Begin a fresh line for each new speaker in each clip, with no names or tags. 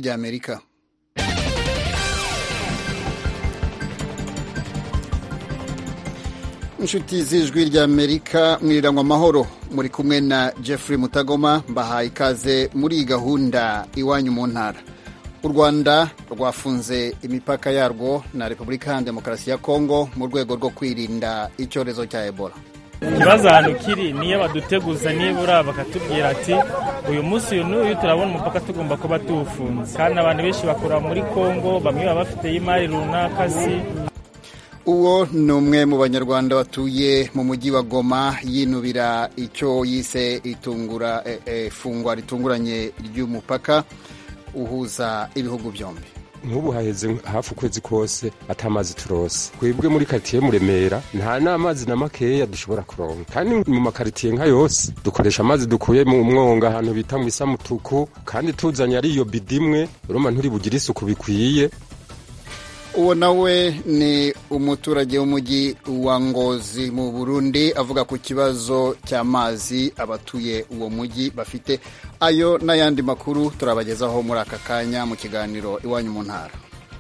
ry'amerika inshuti z'ijwi ry'amerika mwiriranywa amahoro muri kumwe na jeffrey mutagoma mbahaye ikaze muri iyi gahunda iwanyu mu ntara u rwanda rwafunze imipaka yarwo na repubulika ya demokarasi ya kongo mu rwego rwo kwirinda icyorezo cya ebola
ikibazo ahantu kiri niyo baduteguza nibura bakatubwira ati uyu munsi uyu n'uyu turabona umupaka tugomba kuba tuwufunze kandi abantu benshi bakora muri kongo bamwe baba bafite imari runaka si
uwo ni umwe mu banyarwanda batuye mu mujyi wa goma yinubira icyo yise itungura ifungwa ritunguranye ry'umupaka uhuza ibihugu byombi
nk'ubu haheze hafi ukwezi kose atamazi turose twebwe muri karitsiye muremera nta n'amazi na makeya dushobora kuronka kandi mu makaritiye nka yose dukoresha amazi dukuye mu mwonga ahantu bita mu isamutuku kandi tuzanye ari iyo bidimwe urumva nturi bugire isuku bikwiye
uwo nawe ni umuturage w'umujyi wa ngozi mu burundi avuga ku kibazo cy'amazi abatuye uwo mujyi bafite ayo n'ayandi makuru turabagezaho muri aka kanya mu kiganiro iwanyu mu ntara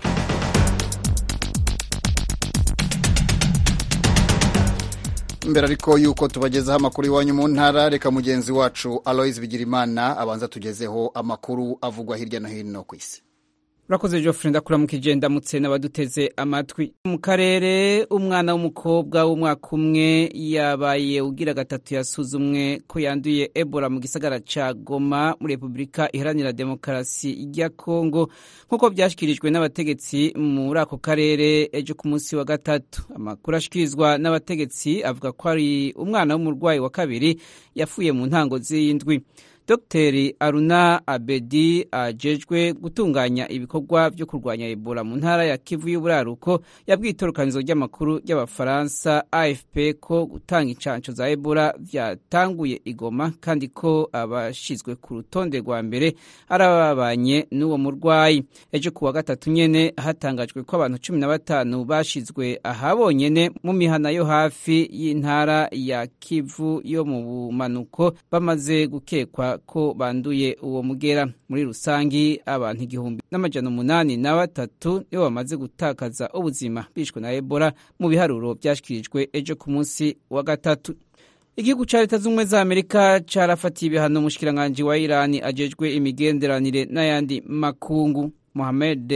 mbere ariko yuko tubagezaho amakuru iwanyu mu ntara reka mugenzi wacu aloise bigirimana abanza tugezeho amakuru avugwa hirya no hino ku isi
urakoze Geoffrey ndakuramukije ndamutse n'abaduteze amatwi mu karere umwana w'umukobwa w'umwaka umwe yabaye ugira gatatu yasuzumwe ko yanduye ebola mu gisagara ca goma muri repubulika iharanira demokarasi ya kongo nk'uko byashyikirijwe n'abategetsi muri ako karere ejo ku munsi wa gatatu amakuru ashyikirizwa n'abategetsi avuga ko ari umwana w'umurwayi wa kabiri yapfuye mu ntango z'indwi Dr Aruna Abedi ajejwe gutunganya ibikorwa byo kurwanya Ebola mu ntara ya Kivu y'Uburaruko yabwiye itorokanizo ry'amakuru ry'Abafaransa AFP ko gutanga incanco za Ebola vyatanguye igoma kandi ko abashizwe ku rutonde rwa mbere arababanye n'uwo murwayi. Ejo kuwa gatatu nyene hatangajwe ko abantu cumi na batanu bashizwe ahabonyene mu mihana yo hafi y'intara ya Kivu yo mu bumanuko bamaze gukekwa ko banduye uwo mugera muri rusangi abantu igihumbi n'amajana umunani na batatu nibo bamaze gutakaza ubuzima bishwe na ebola mu biharuro byashyikirijwe ejo ku munsi wa gatatu igihugu cya leta z'ubumwe za amerika carafatiye ibihano umushikiranganji wa irani ajejwe imigenderanire n'ayandi makungu mohamed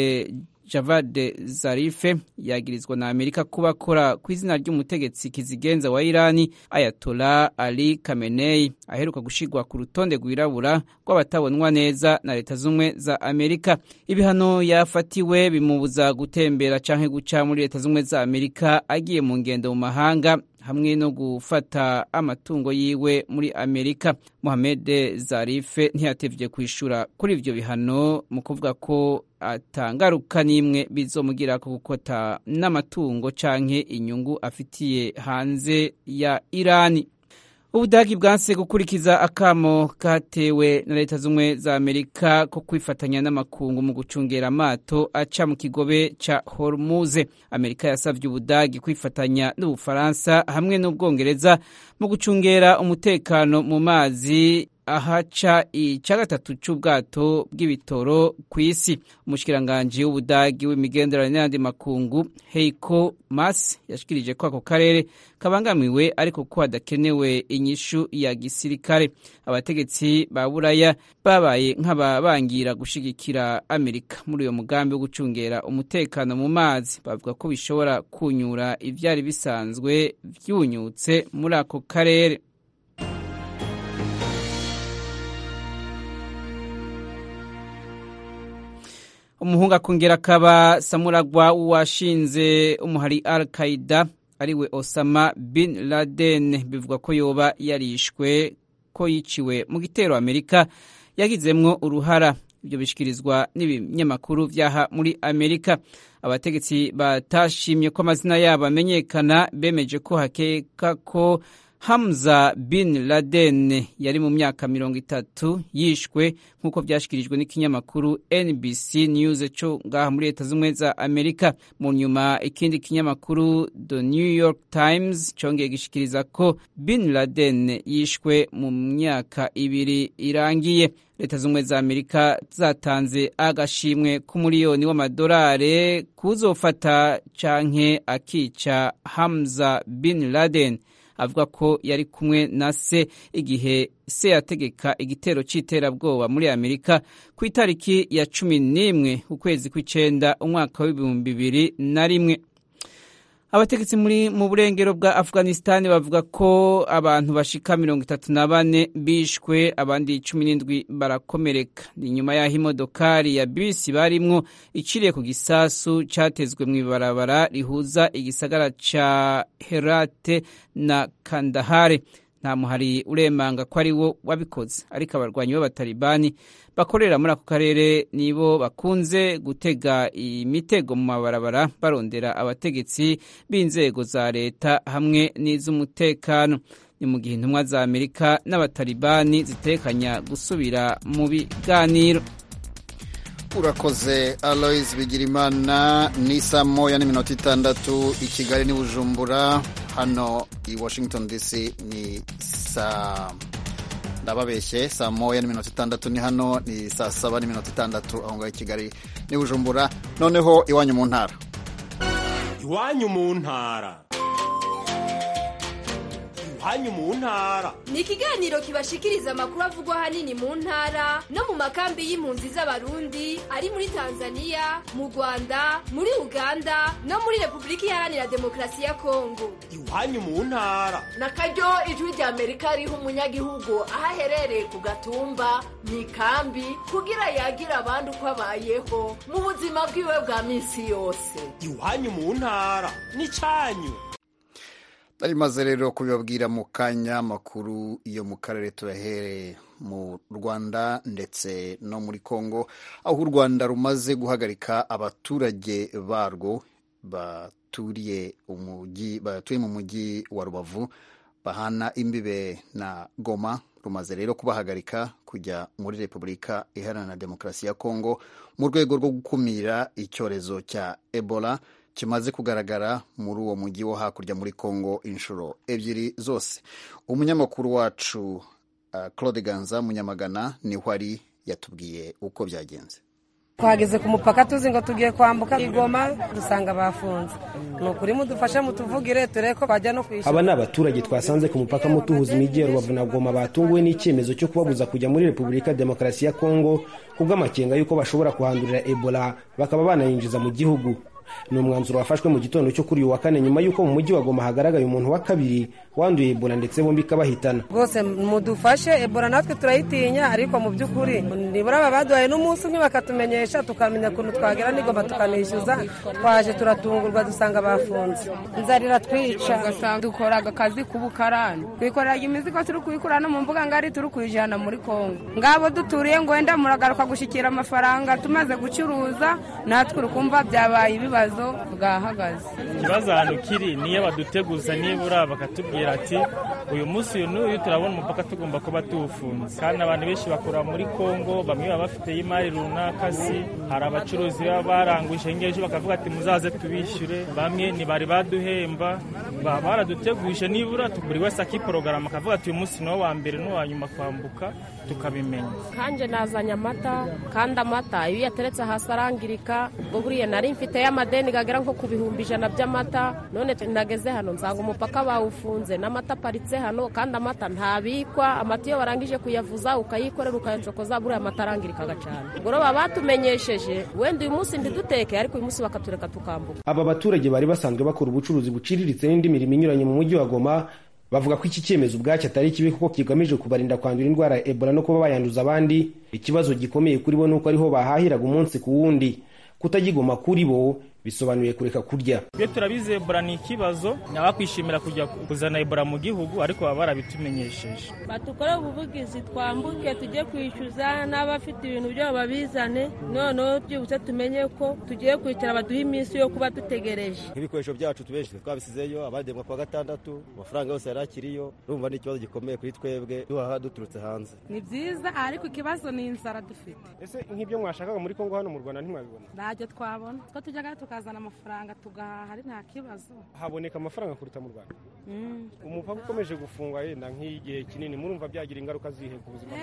Javad Zarife yagirizwa na Amerika kuba akora ku izina ry'umutegetsi kizigenza wa Irani Ayatollah Ali Khamenei aheruka gushigwa ku rutonde rwirabura rw'abatabonwa neza na leta z'ubumwe za Amerika. Ibihano yafatiwe bimubuza gutembera canke guca muri leta z'ubumwe za Amerika agiye mu ngendo mu mahanga hamwe no gufata amatungo yiwe muri Amerika. Mohamed Zarife ntiyatevye kwishura kuri ivyo bihano mu kuvuga ko atangaruka n'imwe bizomugira ko gukota n'amatungo canke inyungu afitiye hanze ya Irani. Ubudagi bwanse gukurikiza akamo katewe na leta z'umwe za Amerika ko kwifatanya n'amakungu mu gucungera amato aca mu kigobe ca Hormuz. Amerika yasavye Ubudagi kwifatanya n'Ubufaransa hamwe n'Ubwongereza mu gucungera umutekano mu mazi ahaca ica gatatu c'ubwato bw'ibitoro kw'isi umushikiranganji w'ubudagi w'imigenderanire n'ayandi makungu Heiko Maas yashikirije ko ako karere kabangamiwe ariko ko hadakenewe inyishu ya gisirikare abategetsi ba buraya babaye nk'ababangira gushigikira Amerika muri uyo mugambi wo gucungera umutekano mu mazi bavuga ko bishobora kunyura ivyari bisanzwe vyunyutse muri ako karere umuhungu akongera akaba samuragwa washinze umuhari al qaida ariwe osama bin laden bivugwa ko yoba yarishwe ko yiciwe mu gitero amerika yagizemwo uruhara ibyo bishikirizwa n'ibinyamakuru vyaha muri amerika abategetsi batashimye ko amazina yabo amenyekana bemeje ko hakeka ko Hamza bin Laden yari mu myaka mirongo itatu yishwe nk'uko byashyikirijwe n'ikinyamakuru NBC News cyo ngaha muri leta z'ubumwe za Amerika mu nyuma ikindi kinyamakuru The New York Times cyongeye gishikiriza ko bin Laden yishwe mu myaka ibiri irangiye leta z'ubumwe za Amerika zatanze agashimwe k'umuriyoni w'amadolari kuzofata canke akica Hamza bin Laden avuga ko yari kumwe na se igihe se yategeka igitero cy'iterabwoba muri amerika ku itariki ya cumi n'imwe ukwezi kw'icenda umwaka w'ibihumbi bibiri na rimwe abategetsi muri mu burengero bwa afghanistan bavuga ko abantu bashika mirongo itatu na bane bishwe abandi cumi n'indwi barakomereka ni nyuma y'aho imodokari ya bisi barimwo iciriye ku gisasu catezwe mu ibarabara rihuza igisagara ca herate na kandahare nta muhari uremanga ko ari wo wabikoze ariko abarwanyi b'abatalibani bakorera muri ako karere nibo bakunze gutega imitego mu mabarabara barondera abategetsi b'inzego za leta hamwe n'iz'umutekano ni mu gihe intumwa za amerika n'abatalibani zitekanya gusubira mu biganiro
urakoze aloise bigirimana ni saa moya n'iminota itandatu i kigali n'i bujumbura hano i washington dc ni saa ndababeshye saa moya n'iminota itandatu ni hano ni saa saba n'iminota itandatu aho ngaho i kigali n'i bujumbura noneho iwanyu mu ntara
iwanyu mu ntara iwanyu mu ntara
ni ikiganiro kibashikiriza amakuru avugwa ahanini mu ntara no mu makambi y'impunzi z'abarundi ari muri tanzania mu rwanda muri uganda no muri repubulika iharanira demokarasi ya kongo
iwanyu mu ntara
na karyo ijwi rya amerika riha umunyagihugu aho aherereye ku gatumba mu ikambi kugira yagire abandi uko abayeho mu buzima bwiwe bwa minsi yose
iwanyu mu ntara ni cyanyu
nari maze rero kubibabwira mu kanya makuru yo mu karere tuyahereye mu rwanda ndetse no muri congo aho u rwanda rumaze guhagarika abaturage barwo baturiye umujyi batuye mu mujyi wa rubavu bahana imbibe na goma rumaze rero kubahagarika kujya muri repubulika iharanira demokarasi ya congo mu rwego rwo gukumira icyorezo cya ebola kimaze kugaragara muri uwo mujyi wo hakurya muri congo inshuro ebyiri zose umunyamakuru wacu uh, claude ganza munyamagana niho ari yatubwiye uko byagenze
twageze ku mupaka tuzi ngo tugiye kwambuka igoma dusanga bafunze ni ukuri mudufashe mutuvugire turebe ko bajya no kwishyura
aba ni abaturage twasanze ku mupaka mutuhuza imijyi ya rubavu na goma batunguwe n'icyemezo cyo kubabuza kujya muri repubulika demokarasi ya kongo kubw'amakenga y'uko bashobora kuhandurira ebola bakaba banayinjiza mu gihugu ni umwanzuro wafashwe mu gitondo cyo kuri uyu wa kane nyuma y'uko mu mujyi wa goma hagaragaye umuntu wa kabiri wanduye ebola ndetse bombi ikabahitana
rwose mudufashe ebola natwe turayitinya ariko mu by'ukuri nibura baba baduhaye n'umunsi umwe bakatumenyesha tukamenya ukuntu twagera n'igomba tukanishyuza twaje turatungurwa dusanga bafunze inzara iratwica
dukoraga akazi k'ubukarani twikoreraga imizigo turi kuyikura no mu mbuga ngari turi kuyijyana muri kongo ngabo duturiye ngo wenda muragaruka gushyikira amafaranga tumaze gucuruza natwe urukumva byabaye ibibazo bwahagaze
ikibazo ahantu kiri niyo baduteguza nibura bakatubwira ati uyu munsi uyu n'uyu turabona umupaka tugomba kuba tuwufunze kandi abantu benshi bakora muri kongo bamwe baba bafite imari runaka si hari abacuruzi baba baranguje ngejo bakavuga ati muzaze tubishyure bamwe ntibari baduhemba baba baraduteguje nibura buri wese akiporogaramu akavuga ati uyu munsi ni wa mbere n'uwa nyuma kwambuka tukabimenya
kanje nazanye amata kandi amata iyo uyateretse hasi arangirika ubwo buriya nari mfite y'amadeni gagera nko ku bihumbi ijana by'amata none nageze hano nsanga umupaka bawufunze n'amata aparitse hano kandi amata ntabikwa amata iyo warangije kuyavuza ukayikorera ukayacokoza buriya amata arangirikaga cyane ubwo rero baba batumenyesheje wenda uyu munsi ntiduteke ariko uyu munsi bakatureka tukambuka
aba baturage bari basanzwe bakora ubucuruzi buciriritse n'indi mirimo inyuranye mu mujyi wa goma bavuga ko iki cyemezo ubwacyo atari kibi kuko kigamije kubarinda kwandura indwara ya ebola no kuba bayanduza abandi ikibazo gikomeye kuri bo ni uko ariho bahahiraga umunsi ku wundi kutagigoma kuri bo bisobanuye kureka kurya
iyo turabizi ebola ni ikibazo abakwishimira kujya kuzana ebola mu gihugu ariko baba barabitumenyesheje
batukore ubuvugizi twambuke tujye kwishyuza n'abafite ibintu byabo babizane noneho byibutse tumenye ko tugiye kwicara baduhe iminsi yo kuba dutegereje
nk'ibikoresho byacu tubenshi twabisizeyo abademwa kuwa gatandatu amafaranga yose yari akiriyo urumva ni ikibazo gikomeye kuri twebwe duhaha duturutse hanze
ni byiza ariko ikibazo ni inzara dufite
ese nk'ibyo mwashakaga muri kongo hano mu rwanda ntimwabibona
ntacyo twabona two tujyaga tukazana amafaranga tugahaha ari nta kibazo
haboneka amafaranga kuruta mu rwanda umupaka ukomeje gufungwa yenda nk'igihe kinini murumva byagira ingaruka zihe ku buzima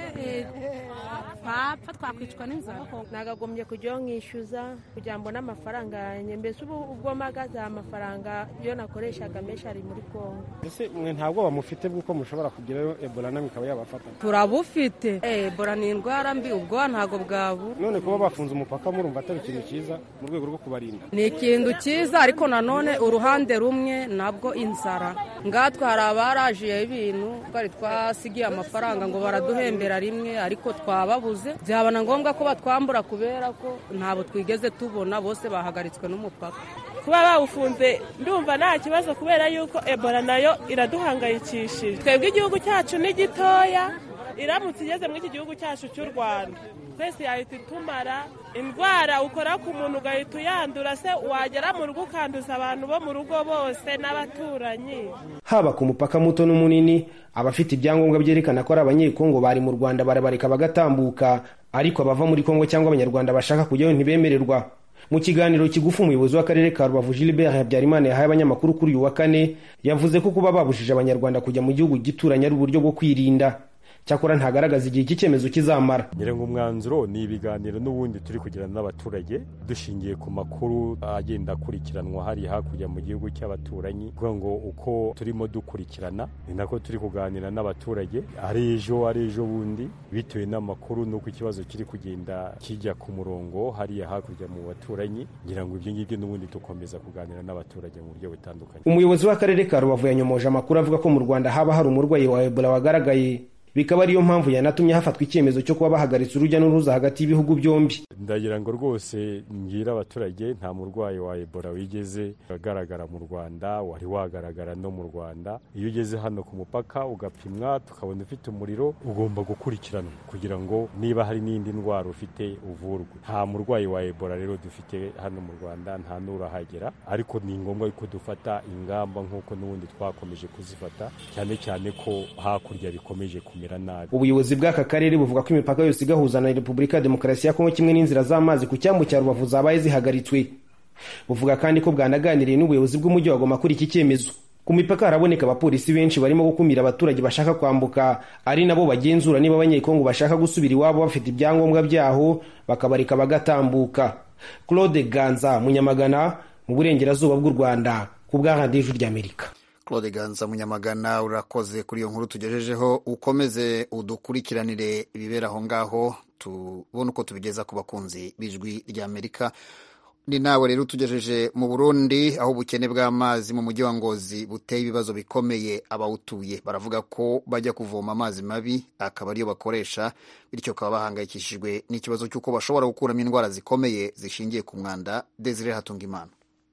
twapfa twakwicwa n'inzara
nagagombye kujyaho nkishyuza kugira ngo n'amafaranga yanjye mbese ubu ubwo mpagaze amafaranga iyo nakoreshaga menshi ari muri kongo
ese mwe nta bwoba mufite bw'uko mushobora kugerayo ebola nawe ikaba yabafata
turabufite ebola ni indwara mbi ubwoba ntabwo bwabura
none kuba bafunze umupaka murumva atari ikintu cyiza mu rwego rwo kubarinda
ni ikintu cyiza ariko nanone uruhande rumwe nabwo inzara ngatwe hari abarajiye ibintu twari twasigiye amafaranga ngo baraduhembera rimwe ariko twababuze byaba na ngombwa ko batwambura kubera ko ntabwo twigeze tubona bose bahagaritswe n'umupaka
kuba bawufunze ndumva nta kibazo kubera yuko ebola nayo iraduhangayikishije twebwe igihugu cyacu ni gitoya iramutse igeze muri iki gihugu cyacu cy'u rwanda twese yahita itumara indwara ukora ku muntu ugahita uyandura se wagera mu rugo ukanduza abantu bo mu rugo bose n'abaturanyi
haba ku mupaka muto n'umunini abafite ibyangombwa byerekana ko ari abanyekongo bari mu rwanda barabareka bagatambuka ariko abava muri kongo cyangwa abanyarwanda bashaka kujyayo ntibemererwa mu kiganiro kigufi umuyobozi w'akarere ka rubavu gilbert habyarimana yahaye abanyamakuru kuri uyu wa kane yavuze ko kuba babujije abanyarwanda kujya mu gihugu gituranye ari uburyo bwo kwirinda cyakora ntagaragaza igihe iki cyemezo kizamara
nyirenga umwanzuro ni ibiganiro n'ubundi turi kugirana n'abaturage dushingiye ku makuru agenda akurikiranwa hariya hakurya mu gihugu cy'abaturanyi kuvuga ngo uko turimo dukurikirana ni nako turi kuganira n'abaturage ari ejo ari ejo bundi bitewe n'amakuru n'uko ikibazo kiri kugenda kijya ku murongo hariya hakurya mu baturanyi ngira ngo ibyo ngibyo n'ubundi dukomeza kuganira n'abaturage mu buryo butandukanye
umuyobozi w'akarere ka rubavu yanyomoje amakuru avuga ko mu rwanda haba hari umurwayi wa ebola wagaragaye bikaba ariyo mpamvu yanatumye hafatwa icyemezo cyo kuba bahagaritse urujya n'uruza hagati y'ibihugu byombi
ndagira ngo rwose mbwira abaturage nta murwayi wa ebola wigeze agaragara mu rwanda wari wagaragara no mu rwanda iyo ugeze hano ku mupaka ugapimwa tukabona ufite umuriro ugomba gukurikiranwa kugira ngo niba hari n'indi ndwara ufite uvurwe nta murwayi wa ebola rero dufite hano mu rwanda nta n'urahagera ariko ni ngombwa ko dufata ingamba nk'uko n'ubundi twakomeje kuzifata cyane cyane ko hakurya bikomeje kumera nabi
ubuyobozi bw'aka karere buvuga ko imipaka yose igahuza na repubulika ya demokarasi ya kongo kimwe n'inzira z'amazi ku cyambu cya rubavu zabaye zihagaritswe buvuga kandi ko bwanaganiriye n'ubuyobozi bw'umujyi wa goma kuri iki cyemezo ku mipaka haraboneka abapolisi benshi barimo gukumira abaturage bashaka kwambuka ari nabo bagenzura niba abanyekongo bashaka gusubira iwabo bafite ibyangombwa byaho bakabareka bagatambuka claude ganza munyamagana mu burengerazuba bw'u rwanda ku bwa radiyo ijwi ry'amerika
claude ganza munyamagana urakoze kuri iyo nkuru tugejejeho ukomeze udukurikiranire ibibera aho ngaho tubone uko tubigeza ku bakunzi b'ijwi ry'amerika ni nawe rero utugejeje mu burundi aho ubukene bw'amazi mu mujyi wa ngozi buteye ibibazo bikomeye abawutuye baravuga ko bajya kuvoma amazi mabi akaba ariyo bakoresha bityo bakaba bahangayikishijwe n'ikibazo cy'uko bashobora gukuramo indwara zikomeye zishingiye ku mwanda desire hatunga imana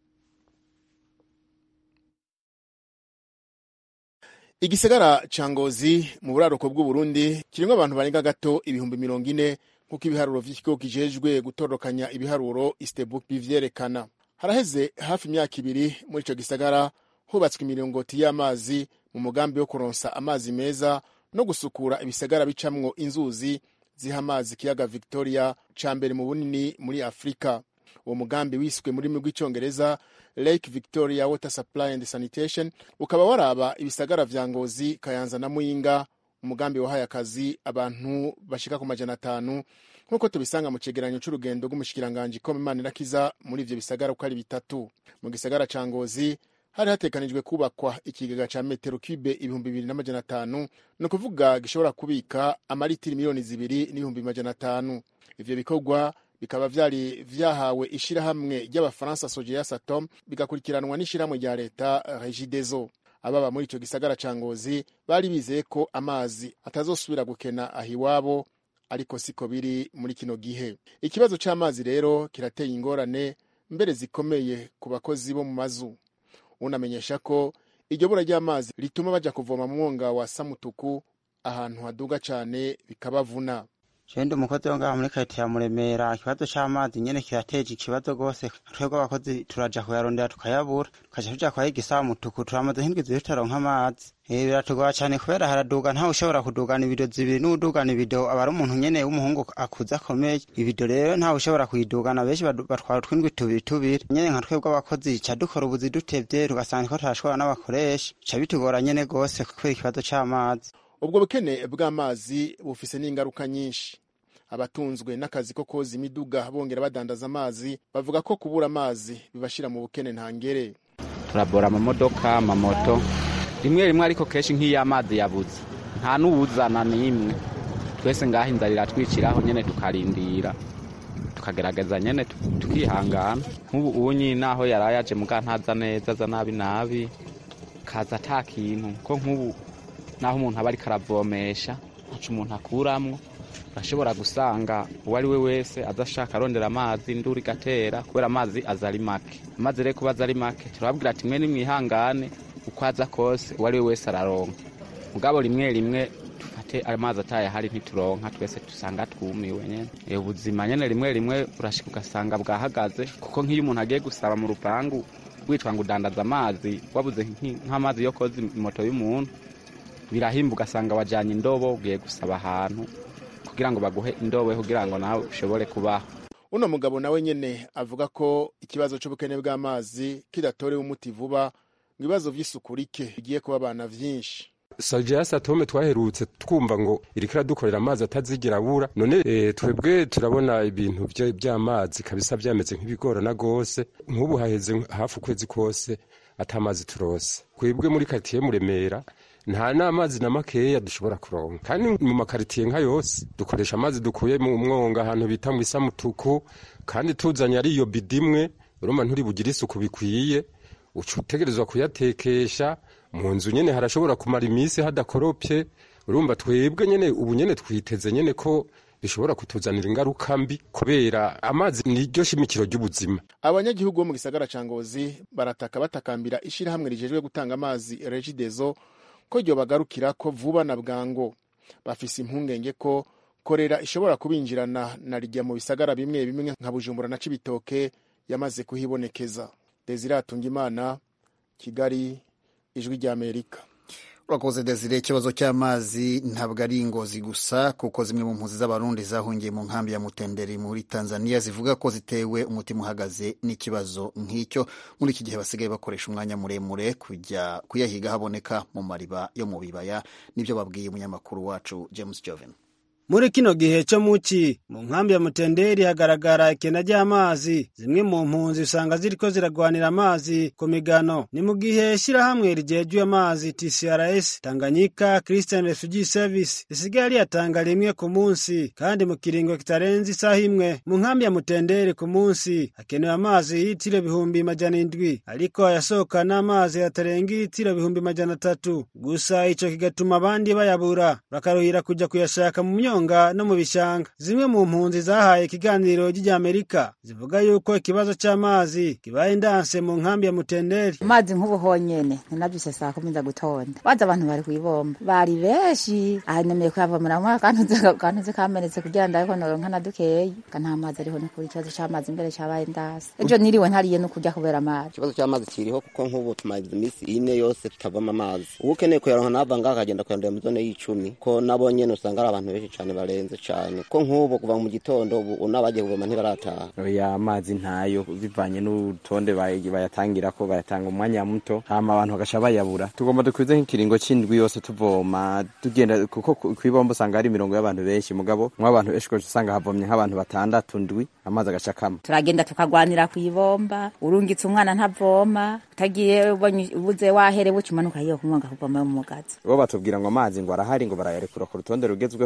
igisagara ca ngozi mu buraruko bw'uburundi kirimwo abantu barenga gato ibihumbi mirongo ine nk'uko ibiharuro vy'ikigo kijejwe gutorokanya ibiharuro istebuk bivyerekana haraheze hafi imyaka ibiri muri ico gisagara hubatswe imiringoti y'amazi mu mugambi wo kuronsa amazi meza no gusukura ibisagara bicamwo inzuzi ziha amazi ikiyaga victoria ca mbere mu bunini muri afurika uwo mugambi wiswe mu rurimi rw'icyongereza lake victoria water supply and sanitation ukaba waraba ibisagara vya ngozi kayanza na muyinga umugambi wahaye akazi abantu bashika ku majana atanu nk'uko tubisanga mu cegeranyo c'urugendo rw'umushikiranganji koma imana irakiza muri ivyo bisagara uko ari bitatu mu gisagara ca ngozi hari hatekanijwe kubakwa ikigega ca metero cube ibihumbi bibiri n'amajana atanu ni ukuvuga gishobora kubika amaritiri miliyoni zibiri n'ibihumbi majana atanu ivyo bikorwa bikaba vyari vyahawe ishirahamwe ry'abafaransa sojeya satom bigakurikiranwa n'ishirahamwe rya leta regidezo ababa muri ico gisagara ca ngozi bari bizeye ko amazi atazosubira gukena aho iwabo ariko siko biri muri kino gihe ikibazo c'amazi rero kirateye ingorane mbere zikomeye ku bakozi bo mu mazu unamenyesha ko iryo bura ry'amazi rituma baja kuvoma mu mwonga wa samutuku ahantu haduga cane bikabavuna
Jewe umukozi wo ngaha muri karite ya Muremera ikibazo c'amazi nyene kirateje ikibazo rwose twebwe abakozi turaja kuyarondera tukayabura tukaja tuja kwahiga isamutuku turamaze nk'indwi zibiri tutaronka amazi Eh biratugora cane kubera haraduga ntawe ushobora kudugana ibido zibiri n'udugana ibido aba ari umuntu nyene w'umuhungu akuze akomeye ibido rero ntawe ushobora kuyidugana benshi badu- batwara utwindwi tubiri tubiri nyene nka twebwe abakozi ca dukora ubuzi dutevye tugasanga ko turashobora n'abakoresha ca bitugora nyene gose kubera ikibazo c'amazi
ubwo bukene bw'amazi bufise n'ingaruka nyinshi abatunzwe n'akazi ko koza imiduga bongera badandaza amazi bavuga ko kubura amazi bibashira mu bukene ntangere
turabora amamodoka amamoto rimwe rimwe ariko kenshi nk'iyo amazi yabuze nta n'uwuzana n'imwe twese ngaho inzara iratwiciraho nyene tukarindira tukagerageza nyene tu- tukihangana nk'ubu unyi naho yaraye aje muga ntaza neza aza nabi nabi kaza ata kintu ko nk'ubu naho umuntu aba ariko aravomesha ntaco umuntu akuramwo urashobora gusanga uwo ari we wese aza ashaka arondera amazi induru igatera kubera amazi aza ari make amazi rero kuba aza ari make turababwira ati mwe nimwihangane uko aza kose uwo ari we wese araronka mugabo rimwe rimwe dufate amazi ataye ahari ntituronka twese dusanga twumiwe nyene Eh, ubuzima nyene rimwe rimwe urashika ugasanga bwahagaze kuko nk'iyo umuntu agiye gusaba mu rupangu witwa ngo udandaza amazi wabuze nk'i- nk'amazi yo koza imoto y'umuntu birahimba ugasanga wajanye indobo ugiye gusaba ahantu kugira ngo baguhe indobo kugira ngo nawe ushobore kubaho
uno mugabo nawe nyene avuga ko ikibazo c'ubukene bw'amazi kidatorewe umuti vuba ngo ibibazo vy'isuku rike bigiye kuba abana vyinshi
sajasi atome twaherutse twumva ngo iriko iradukorera amazi atazigira abura none e, twebwe turabona ibintu vya- vy'amazi kabisa vyameze nk'ibigorana gose nk'ubu haheze hafi ukwezi kose ata mazi turose twebwe muri karitiye muremera nta n'amazi na makeya dushobora kuronka kandi mu makaritiye nka yose dukoresha amazi dukuye mu mwonga ahantu bita mu isamutuku kandi tuzanye ari iyo bidi imwe urumva nturi bugire isuku bikwiye uca utegerezwa kuyatekesha mu nzu nyene harashobora kumara iminsi hadakoropye urumva twebwe nyene ubu nyene twiteze nyene ko bishobora kutuzanira ingaruka mbi kubera amazi niryo shimikiro ry'ubuzima
abanyagihugu bo mu gisagara ca ngozi barataka batakambira ishirahamwe rijejwe gutanga amazi regidezo ko ryo bagarukira ko vuba na bwango bafise impungenge ko korera ishobora kubinjirana na rijya mu bisagara bimwe bimwe nka bujumbura na cibitoke yamaze kuhibonekeza desire atungimana kigali ijwi ry'amerika
urakoze desire ikibazo cy'amazi ntabwo ari ingozi gusa kuko zimwe mu mpunzi z'abarundi zahungiye mu nkambi ya mutenderi muri tanzania zivuga ko zitewe umutima uhagaze n'ikibazo nk'icyo muri iki gihe basigaye bakoresha umwanya muremure kujya kuyahiga haboneka mu mariba yo mu bibaya nibyo babwiye umunyamakuru wacu james joven
muri kino gihe cyo muci mu nkambi ya mutenderi hagaragara ikena ry'amazi zimwe mu mpunzi usanga ziriko ziragwanira amazi ku migano ni mu gihe shyirahamwe rijejuye amazi tcrs tanganyika christian refugee service risigaye riyatanga rimwe ku munsi kandi mu kiringo kitarenze isaha imwe mu nkambi ya mutenderi ku munsi hakenewe amazi y'itiro bihumbi majana indwi ariko ayasohoka n'amazi atarenga itiro bihumbi majana atatu gusa ico kigatuma abandi bayabura bakaruhira kuja kuyashaka mu myonga no mu bishanga zimwe mu mpunzi zahaye ikiganiro ry'Amerika zivuga yuko ikibazo c'amazi kibaye indanse mu nkambi ya Mutenderi
amazi nk'ubu honyene ninavyuse saa kumi nza gutonda baza abantu bari kwibomba bari benshi ahanemeye kuyavomeramwo akantuze kamenetse kugira ndabiko noronka na dukeyi ka nta mazi ariho nukuri ikibazo c'amazi mbere cabaye indase ejo niriwe ntariye no kurya kubera amazi
ikibazo cy'amazi kiriho kuko nk'ubu tumaze iminsi ine yose tutavoma amazi ubu ukeneye kuyaronka nava ngaha akagenda kuyarondera mu zone y'icumi ko nabo nyene usanga ari abantu benshi cane barenze cane ko nk'ubu kuva mu gitondo ubu n'abagiye kuvoma ntibarataha
oya amazi ntayo bivanye n'urutonde bay- bayatangira ko bayatanga umwanya muto hama abantu bagaca bayabura tugomba dukwize nk'ikiringo c'indwi yose tuvoma tugenda kuko ku- kw'ibomba usanga hari imirongo y'abantu benshi mugabo mw'abantu benshi ugaca usanga havomye nk'abantu batandatu ndwi amazi agaca akama
turagenda tukagwanira kwibomba urungitse umwana ntavoma utagiye ubonye ubuze wahere buca umanuka yiyo kumwonga kuvoma yo mu mugazi
bo batubwira ngo amazi ngo arahari ngo barayarekura ku rutonde rugezweho muga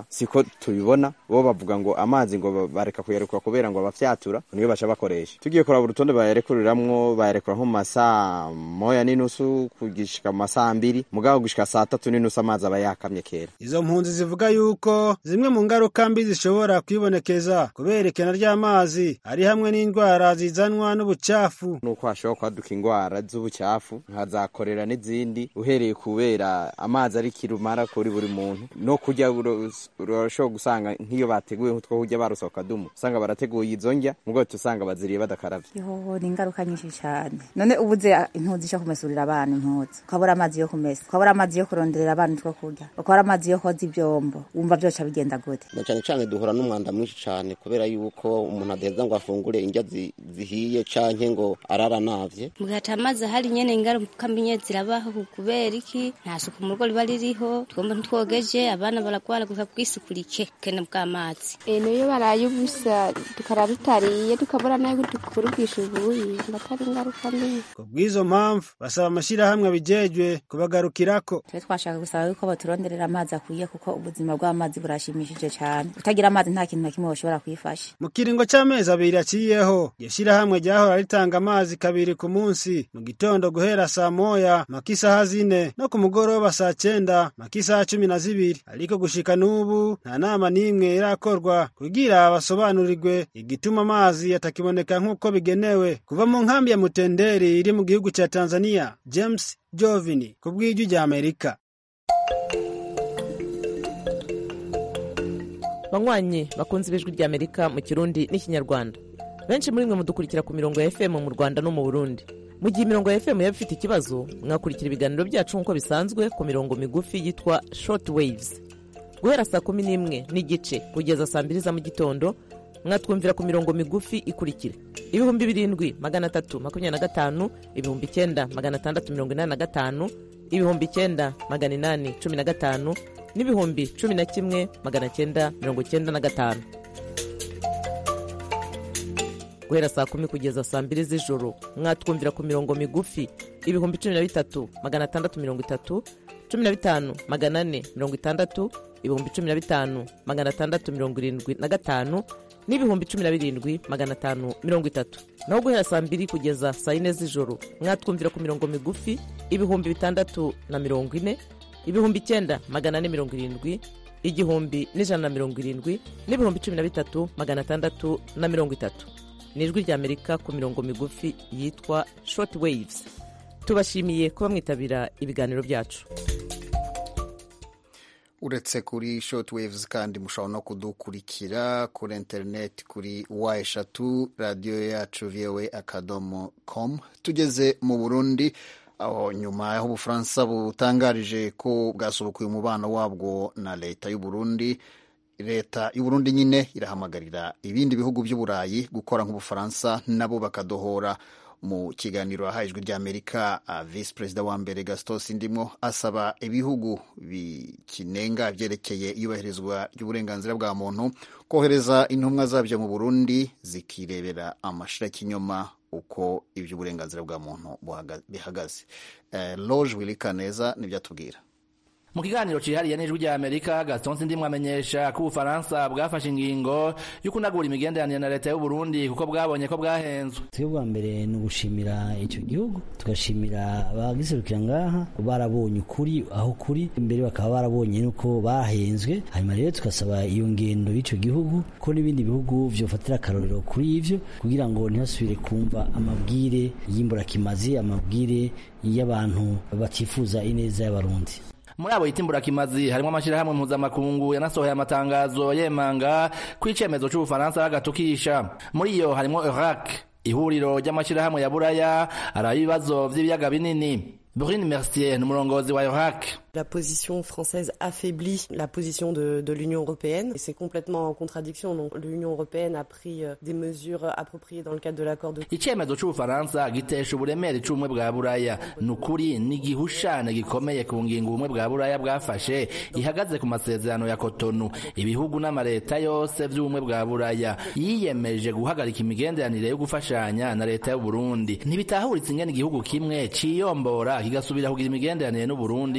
siko tubibona bo bavuga ngo amazi ngo bareka kuyarekura kubera ngo abafyatura niyo baca bakoresha tugiye kuraba urutonde bayarekuriramwo bayarekura nko mu masaa moya n'inusu kugishika mu masaa mbiri mugabo gushika saa tatu n'inusu amazi aba yakamye kera
izo mpunzi zivuga yuko zimwe mu ngaruka mbi zishobora kwibonekeza kubera ikena ry'amazi ari hamwe n'indwara zizanwa n'ubucafu
nuko hashobora kwaduka indwara z'ubucafu nka za korera n'izindi uhereye kubera amazi ari kirumara kuri buri muntu no kurya urashobora gusanga nk'iyo bateguye nk'utwo kurya barose akadumu usanga barateguye izo ndya mugabo usanga baziriye badakaravye
yoho ni ingaruka nyinshi cyane none ubuze impunzi zo kumesurira abana impunzi ukabura amazi yo kumesa ukabura amazi yo kuronderera abana utwo kurya ukabura amazi yo koza ivyombo wumva vyoca bigenda gute
na cyane cyane duhura n'umwanda mwinshi cyane kubera yuko umuntu adaheza ngo afungure indya zihiye canke ngo arara navye
mugata amazi ahari nyene ingaruka mbi nyene zirabaho kubera iki nta suku mu rugo riba ririho twumva ntitwogeje abana baragwara gusa kwisukurike kene bw'amazi
niyo baraye ubusa tukara tutariye tukabura nayo dukurugisha ubuyi mbatari ingaruka mbi
kubw'izo mpamvu basaba amashirahamwe abijejwe kubagarukirako
twe twashaka gusaba yuko baturonderera amazi akwiye kuko ubuzima bw'amazi burashimishije cyane utagira amazi nta kintu na kimwe bashobora kwifasha
mu kiringo c'amezi abiri aciyeho iryo shirahamwe ryahora ritanga amazi kabiri ku munsi mu gitondo guhera saa moya maka isaha zine no ku mugoroba saa cenda maka isaha cumi na zibiri ariko gushika n'ubu nta nama n'imwe irakorwa kugira basobanurirwe igituma amazi atakiboneka nk'uko bigenewe kuva mu nkambi ya mutenderi iri mu gihugu ca tanzania james jovini ku bw'ijwi rya amerika
banywanyi bakunze ibijwi rya amerika mu kirundi n'ikinyarwanda benshi muri mwe mudukurikira ku mirongo ya fm mu rwanda no mu burundi mu gihe imirongo ya fm yaba ifite ikibazo mwakurikira ibiganiro byacu nk'uko bisanzwe ku mirongo migufi yitwa short waves guhera saa kumi n'imwe n'igice kugeza saa mbiri za mu gitondo mwatwumvira ku mirongo migufi ikurikira ibihumbi birindwi magana atatu makumyabiri na gatanu ibihumbi icyenda magana atandatu mirongo inani na gatanu ibihumbi icyenda magana inani cumi na gatanu n'ibihumbi cumi na kimwe magana cyenda mirongo cyenda na gatanu guhera saa kumi kugeza saa mbiri z'ijoro mwatwumvira ku mirongo migufi ibihumbi cumi na bitatu magana atandatu mirongo itatu cumi na bitanu magana ane mirongo itandatu ibihumbi cumi na bitanu magana atandatu mirongo irindwi na gatanu n'ibihumbi cumi na birindwi magana atanu mirongo itatu naho guhera saa mbiri kugeza saa yine z'ijoro mwatwumvira ku mirongo migufi ibihumbi bitandatu na mirongo ine ibihumbi icyenda magana ane mirongo irindwi igihumbi n'ijana na mirongo irindwi n'ibihumbi cumi na bitatu magana atandatu na mirongo itatu ni ijwi ry'amerika ku mirongo migufi yitwa short waves tubashimiye kuba mwitabira ibiganiro byacu
uretse kuri short waves kandi mushobora no kudukurikira kuri interineti kuri wa eshatu radiyo yacu voa akadomo com tugeze mu burundi aho nyuma y'aho ubufaransa butangarije ko bwasubukuye umubano wabwo na leta y'uburundi leta y'uburundi nyine irahamagarira ibindi bihugu by'uburayi gukora nk'ubufaransa nabo bakadohora mu kiganiro yahaye ijwi ry'amerika visi perezida wa mbere gastos ndimo asaba ibihugu bikinenga byerekeye iyubahirizwa ry'uburenganzira bwa muntu kohereza intumwa zabyo mu burundi zikirebera amashirakinyoma uko iby'uburenganzira bwa muntu bihagaze loge wirikaneza nibyo atubwira
mu kiganiro cyihariye n'ijwi rya amerika gaston sindimwe amenyesha ko ubufaransa bwafashe ingingo yo kunagura imigenderanire na leta y'uburundi kuko bwabonye ko bwahenzwe
twebwe bwa mbere ni ugushimira icyo gihugu tugashimira abagiserukira ngaha barabonye ukuri aho kuri imbere bakaba barabonye nuko bahenzwe hanyuma rero tugasaba iyo ngendo y'icyo gihugu ko n'ibindi bihugu byofatira akarorero kuri ivyo kugira ngo ntihasubire kumva amabwire y'imburakimazi amabwire y'abantu batifuza ineza y'abarundi
muri abo yitimbura kimazi harimo amashyirahamwe mpuzamakungu yanasohoye amatangazo yemanga ko icyemezo cy'ubufaransa bagatukisha muri iyo harimo Iraq ihuriro ry'amashyirahamwe ya buraya ari ibibazo by'ibiyaga binini Brune Mercier ni umurongozi wa Iraq
La position française affaiblit la position de, de l'Union européenne et c'est complètement en contradiction. Donc l'Union européenne a pris euh, des mesures appropriées dans le cadre de l'accord de...
icyemezo cy'ubufaransa gitesha uburemere cy'ubumwe bwa buraya ni ukuri ni igihushane gikomeye ku ngingo ubumwe bwa buraya bwafashe ihagaze ku masezerano ya kotonu ibihugu n'amaleta yose by'ubumwe bwa buraya yiyemeje guhagarika imigenderanire yo gufashanya na leta y'uburundi ntibitahuritse ingene igihugu kimwe ciyombora kigasubira kugira imigenderanire n'uburundi kandi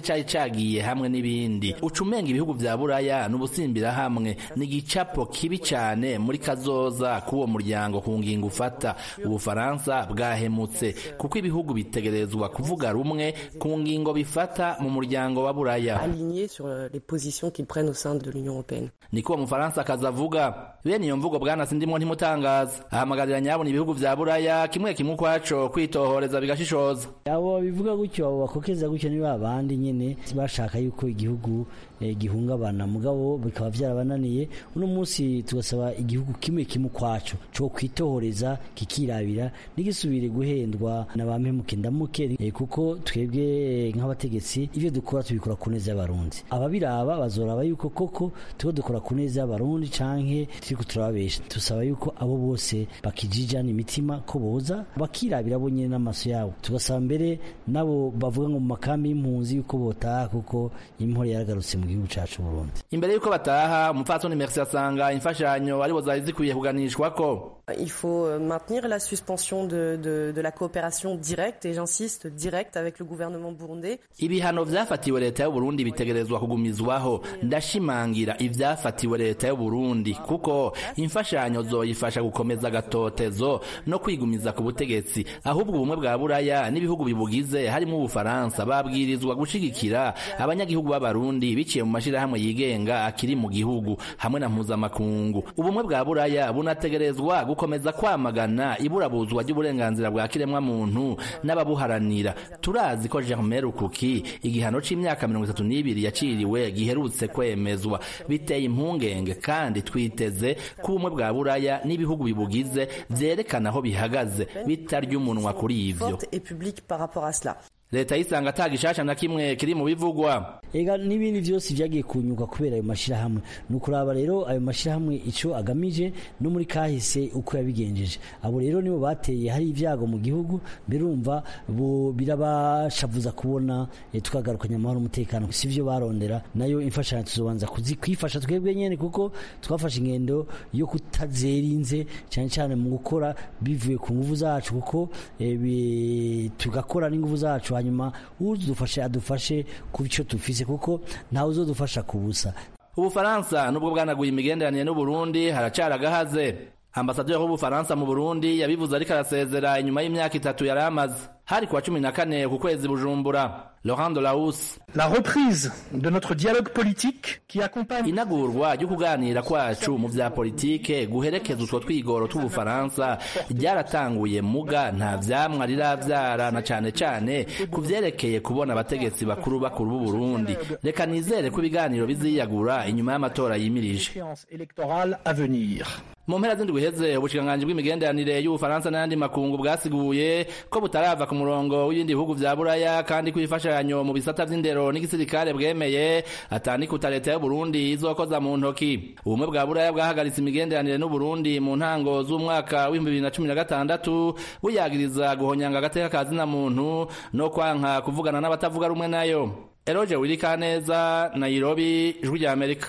cari cagiye hamwe n'ibindi uca umenga ibihugu vya buraya n'ubusimbira hamwe ni igicapo kibi cane muri kazoza k'uwo muryango ku ngingo ufata ubufaransa bwahemutse kuko ibihugu bitegerezwa kuvuga rumwe ku ngingo bifata mu muryango wa buraya
Alignés sur euh, les positions qu'ils prennent au sein de l'Union européenne.
niko uwo mufaransa akaza avuga bene iyo mvugo bwana sindimwo ntimutangaza ahamagarira nyabona ibihugu vya buraya kimwe kimwe ukwaco kwitohoreza bigashishoza
abo bivuga gutyo abo bakokeza gutyo ni ba bandi nyene bashaka yuko igihugu eh, gihungabana mugabo bikaba vyarabananiye uno munsi tugasaba igihugu kimwe kimwe ukwaco co kwitohoreza kikirabira n'igisubire guhendwa na ba mpemuke ndamuke eh, kuko twebwe eh, nk'abategetsi ivyo dukora tubikora ku neza y'abarundi ababiraba bazoraba yuko koko turiko dukora ku neza y'abarundi canke turiko turababesha tusaba yuko abo bose bakijijana imitima ko boza bakirabira bo nyene n'amaso yabo tugasaba mbere nabo bavuga ngo mu makambi y'impunzi yuko botaha kuko impore yaragarutse mu gihugu cacu Burundi
imbere y'uko bataha umupfasoni merci asanga imfashanyo aribo zari zikwiye kuganishwako
Il faut euh, maintenir la suspension de, de, de la coopération directe, et j'insiste, directe avec le gouvernement burundais.
ibihano vyafatiwe leta y'uburundi bitegerezwa kugumizwaho ndashimangira ivyafatiwe leta y'uburundi kuko imfashanyo zoyifasha gukomeza agatotezo no kwigumiza ku butegetsi ahubwo ubumwe bwa buraya n'ibihugu bibugize harimo ubufaransa babwirizwa gushigikira abanyagihugu b'abarundi biciye mu mashirahamwe yigenga akiri mu gihugu hamwe na mpuzamakungu ubumwe bwa buraya bunategerezwa gukomeza kwamagana iburabuzwa ry'uburenganzira bwa kiremwa muntu n'ababuharanira turazi ko Germain Rukuki igihano c'imyaka mirongo itatu n'ibiri yaciriwe giherutse kwemezwa biteye impungenge kandi twiteze ko ubumwe bwa buraya n'ibihugu bibugize vyerekana aho bihagaze bitarya umunwa kuri ivyo
Forte et publique par rapport à cela.
leta yisanga ata gishasha na kimwe kiri mu bivugwa
ega n'ibindi vyose vyagiye kunyuka kubera ayo mashirahamwe ni ukuraba rero ayo mashirahamwe ico agamije no muri kahise uko yabigenjeje abo rero nibo bateye hari ibyago mu gihugu birumva bo birabashavuza kubona eh, tukagarukanya amahoro n'umutekano si vyo barondera nayo imfashanyo tuzobanza kuzikwifasha twebwe nyene kuko twafashe ingendo yo kutazerinze cyane cyane mu gukora bivuye ku nguvu zacu kuko eh, bi- tugakora n'inguvu zacu hanyuma udufashe adufashe ku byo dufise kuko ntawe uzodufasha ku busa
ubufaransa nubwo bwanaguye imigenderanire n'uburundi haracari agahaze ambasaderi w'ubufaransa mu burundi yabivuze ariko arasezera inyuma y'imyaka itatu yari amaze hari kuwa cumi na kane ku kwezi bujumbura laurent de laus
La reprise de notre dialogue politique qui accompagne
inagurwa ryo kuganira kwacu mu vya politike guherekeza utwo twigoro tw'ubufaransa ryaratanguye muga nta vyamwa riravyara na cane cane ku vyerekeye kubona abategetsi bakuru bakuru b'u Burundi reka nizere ko ibiganiro biziyagura inyuma y'amatora yimirije
échéance électorale à venir.
mu mpera z'indwi iheze ubushikiranganji bw'imigenderanire y'ubufaransa n'ayandi makungu bwasiguye ko butarava ku murongo w'ibindi bihugu vya buraya kandi ko imfashanyo mu bisata vy'indero n'igisirikare bwemeye atanikuta leta y'uburundi izokoza mu ntoki ubumwe bwa buraya bwahagaritse imigenderanire n'uburundi mu ntango z'umwaka w'ibihumbi bibiri na cumi na gatandatu buyagiriza guhonyanga agateka ka zina muntu no kwanka kuvugana n'abatavuga rumwe nayo eroje wirikaneza nairobi ijwi rya amerika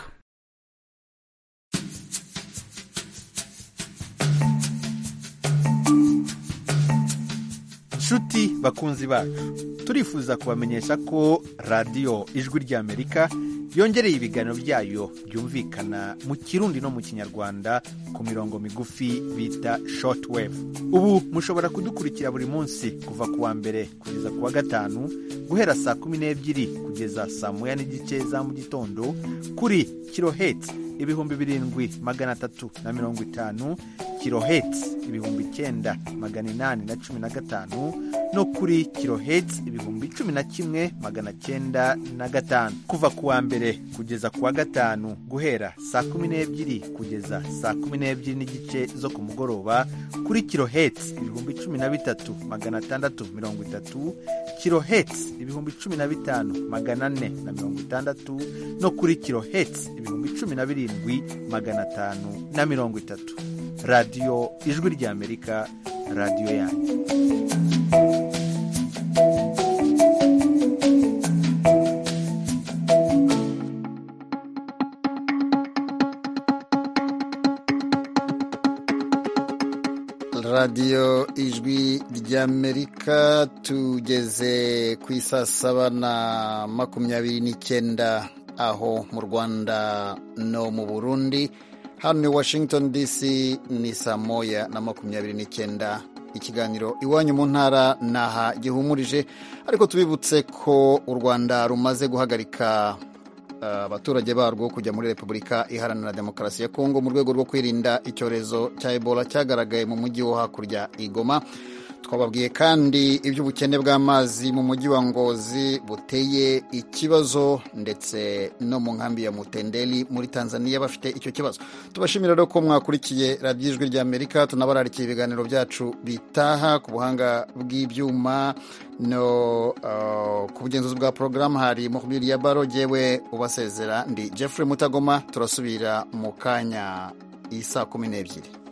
nshuti bakunzi bacu turifuza kubamenyesha ko radiyo ijwi ry'amerika yongereye ibiganiro byayo byumvikana mu kirundi no mu kinyarwanda ku mirongo migufi bita shortwave ubu mushobora kudukurikira buri munsi kuva ku wa mbere kugeza ku wa gatanu guhera saa kumi n'ebyiri kugeza saa moya n'igice za mu gitondo kuri kiloheti ibihumbi birindwi magana atatu na mirongo itanu kiloheti ibihumbi icyenda magana inani na cumi na gatanu no kuri kiloheti ibihumbi cumi na kimwe magana cyenda na gatanu kuva ku wa mbere kugeza ku wa gatanu guhera saa kumi n'ebyiri kugeza saa kumi n'ebyiri n'igice zo ku mugoroba kuri kiloheti ibihumbi cumi na bitatu magana atandatu mirongo itatu kiloheti ibihumbi cumi na bitanu magana ane na mirongo itandatu no kuri kiloheti ibihumbi cumi na birindwi magana atanu na mirongo itatu radiyo ijwi ry'amerika radiyo yanyu
radiyo ijwi ry'amerika tugeze ku isaa saba na makumyabiri n'icyenda aho mu rwanda no mu burundi hano i washington dc ni saa moya na makumyabiri n'icyenda ikiganiro iwanyu mu ntara naha gihumurije ariko tubibutse ko u rwanda rumaze guhagarika abaturage barwo kujya muri repubulika iharanira demokarasi ya kongo mu rwego rwo kwirinda icyorezo cya ebola cyagaragaye mu mujyi wo hakurya igoma twababwiye kandi iby'ubukene bw'amazi mu mujyi wa ngozi buteye ikibazo ndetse no mu nkambi ya mutendeli muri tanzania bafite icyo kibazo tubashimira rero ko mwakurikiye radiyo ijwi ry'amerika tunabararikiye ibiganiro byacu bitaha ku buhanga bw'ibyuma no uh, ku bugenzuzi bwa porogaramu hari mukubiri ya baro jyewe ubasezera ndi jeffrey mutagoma turasubira mu kanya isaa kumi n'ebyiri